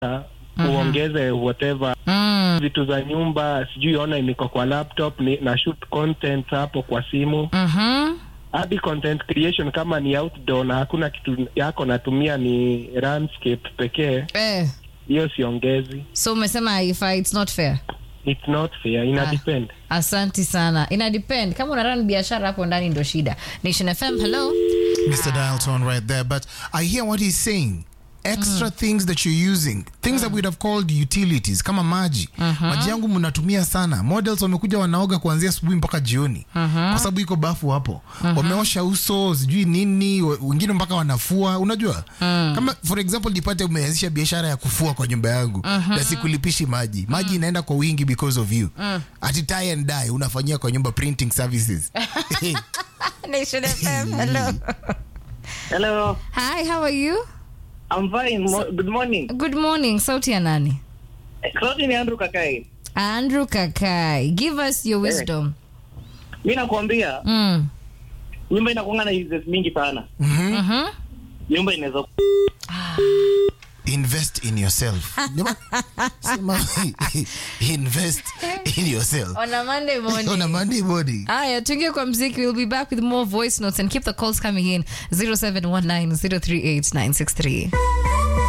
uongeze whatever Mm. vitu za nyumba, sijui ona niko kwa laptop ni, na shoot content hapo kwa simu Mhm. hadi content creation kama ni outdoor na hakuna kitu yako natumia ni landscape pekee, Eh. hiyo siongezi. So umesema haifai, it's not fair. It's not fair, ina Ah. depend. Asanti sana. Ina depend kama una run biashara hapo ndani ndo shida. Nation FM, hello. Mr. Dial tone right there. But I hear what he's saying. Extra things that you're using, things that we'd have called utilities, kama maji. Maji yangu mnatumia sana. Models wamekuja wanaoga kuanzia asubuhi mpaka jioni, kwa sababu iko bafu hapo. Wameosha uso, sijui nini, we- wengine mpaka wanafua. Unajua, kama for example, nipate umeanzisha biashara ya kufua kwa nyumba yangu na sikulipishi maji, maji inaenda kwa wingi because of you. Ati tie and dye unafanyia kwa nyumba printing services. Nation FM, hello. Hello, Hi, how are you? I'm fine. Mo- good morning. Good morning. Sauti ya nani? Sauti ni Andrew Kakai. Andrew Kakai. Give us your wisdom. Mi nakwambia Mm. nyumba inakuanga na uses mingi sana. Mhm. Nyumba inaweza invest in yourself Nyama- sema, invest in yourself On a Monday morning. on a monday morning Aya, tuingie kwa mziki. We'll be back with more voice notes and keep the calls coming in 0719 038 963.